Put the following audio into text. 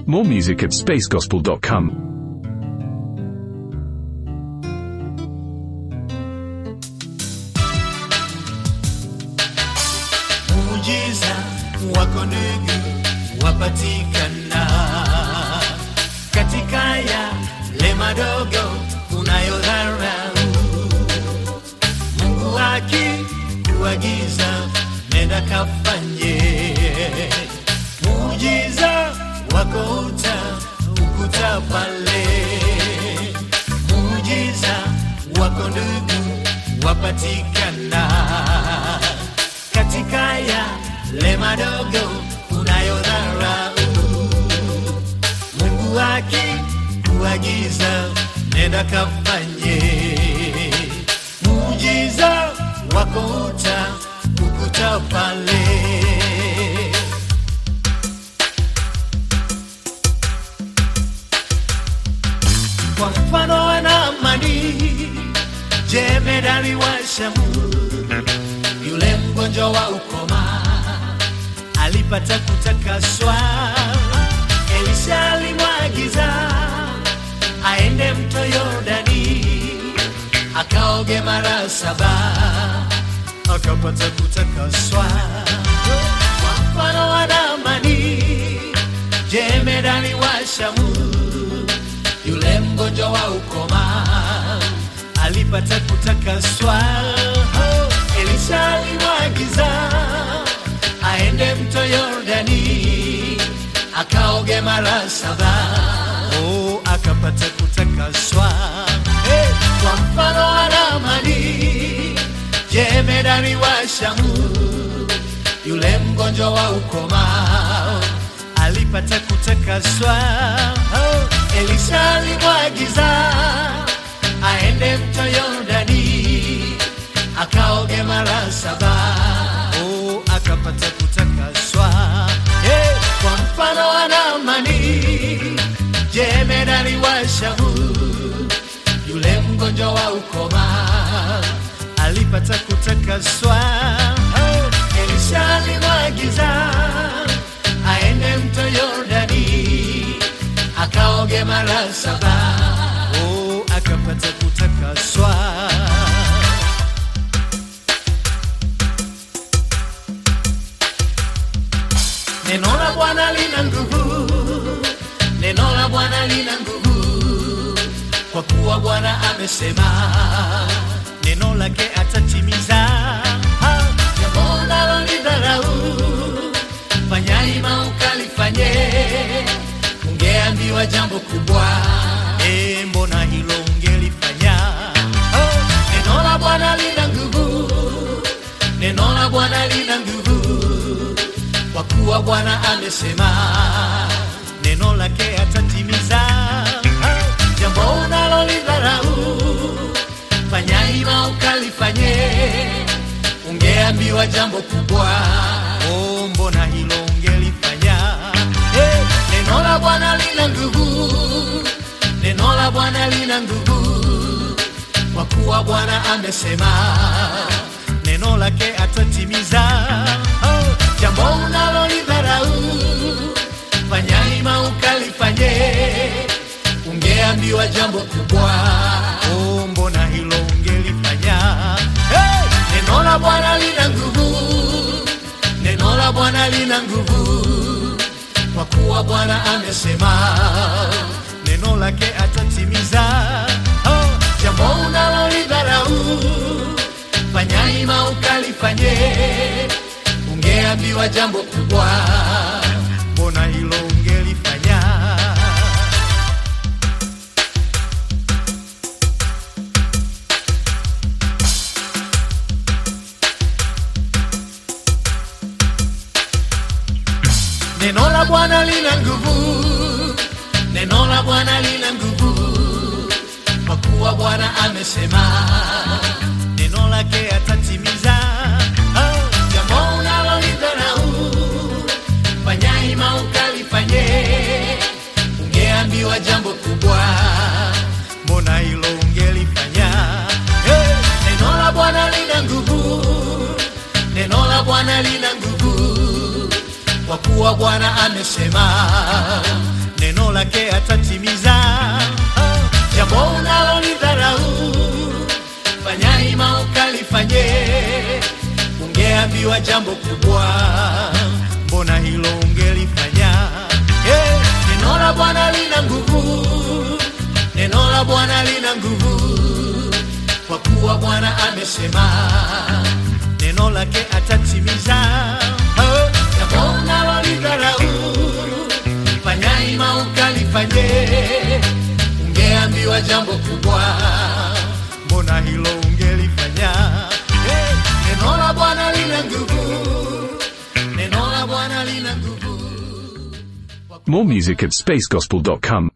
More music at spacegospel.com. muujiza wako ndugu wapatikana katika yale madogo unayodharau. Mungu akikuagiza nenda kafanye muujiza wako uta ukuta pale muujiza wako ndugu wapatikana katika yale madogo unayodharau. Mungu akikuagiza nenda kafanye muujiza wako uta ukuta pale. Kwa mfano wa Naamani, jemedari wa Shamu yule mgonjwa wa ukoma alipata kutakaswa. Elisha alimwagiza aende mto Yordani akaoge mara saba akapata kutakaswa. Kwa mfano wa Naamani, jemedari wa Shamu, yule mgonjwa wa ukoma alipata kutakaswa. Elisha alimwagiza aende mto Yordani akaoge mara saba, oh, akapata kutakaswa. Hey, kwa mfano wa Naamani, jemedari wa Shamu, yule mgonjwa wa ukoma alipata kutakaswa. Oh, Elisha alimwagiza aende mto Yordani akaoge mara saba, oh, akapata kutakaswa. Hey, kwa mfano wa Naamani, jemedari wa Shamu, yule mgonjwa wa ukoma alipata kutakaswa. Oh, Elisha alimwagiza aende mto Yordani akaoge mara saba, oh, akapata kutakaswa. Neno la Bwana lina nguvu, neno la Bwana lina nguvu, kwa kuwa Bwana amesema, neno lake atatimiza. Ha, Jambo unalolidharau, fanya ima ukalifanye, ungeambiwa jambo kubwa, e, mbona hilo ungelifanya? Oh, neno la Bwana lina nguvu, neno la Bwana lina nguvu kwa kuwa Bwana amesema, neno lake atatimiza. Jambo unalolidharau, fanya ima ukalifanye, ungeambiwa jambo kubwa, oh, mbona hilo ungelifanya? Hey, neno la Bwana lina nguvu, neno la Bwana lina nguvu, kwa kuwa Bwana amesema, neno lake atatimiza. Oh, jambo unalolidharau, fanya ima ukalifanye, ungeambiwa jambo kubwa, oh, mbona hilo ungelifanya? Hey, neno la Bwana lina nguvu, neno la Bwana lina nguvu, kwa kuwa Bwana amesema, neno lake atatimiza. Oh, jambo unalolidharau, fanya ima ukalifanye, ungeambiwa jambo kubwa, mbona hilo ungelifanya? Neno la Bwana lina nguvu, neno la Bwana lina nguvu, kwa kuwa Bwana amesema, neno lake atatimiza. Oh, jambo unalolidharau, fanya ima ukalifanye, ungeambiwa jambo kubwa, mbona hilo ungelifanya? Hey, neno la Bwana lina nguvu, neno la Bwana lina nguvu kwa kuwa Bwana amesema neno lake atatimiza. Oh, jambo unalolidharau fanya ima ukalifanye. Ungeambiwa jambo kubwa, mbona hilo ungelifanya? Eh, neno la Bwana lina nguvu, neno la Bwana lina nguvu, kwa kuwa Bwana amesema neno lake atatimiza. Oh, jambo unalolidharau fanya ima ukalifanye. Ungeambiwa jambo kubwa, mbona hilo ungelifanya? Eh, neno la Bwana lina nguvu, neno la Bwana lina nguvu. More music at spacegospel.com.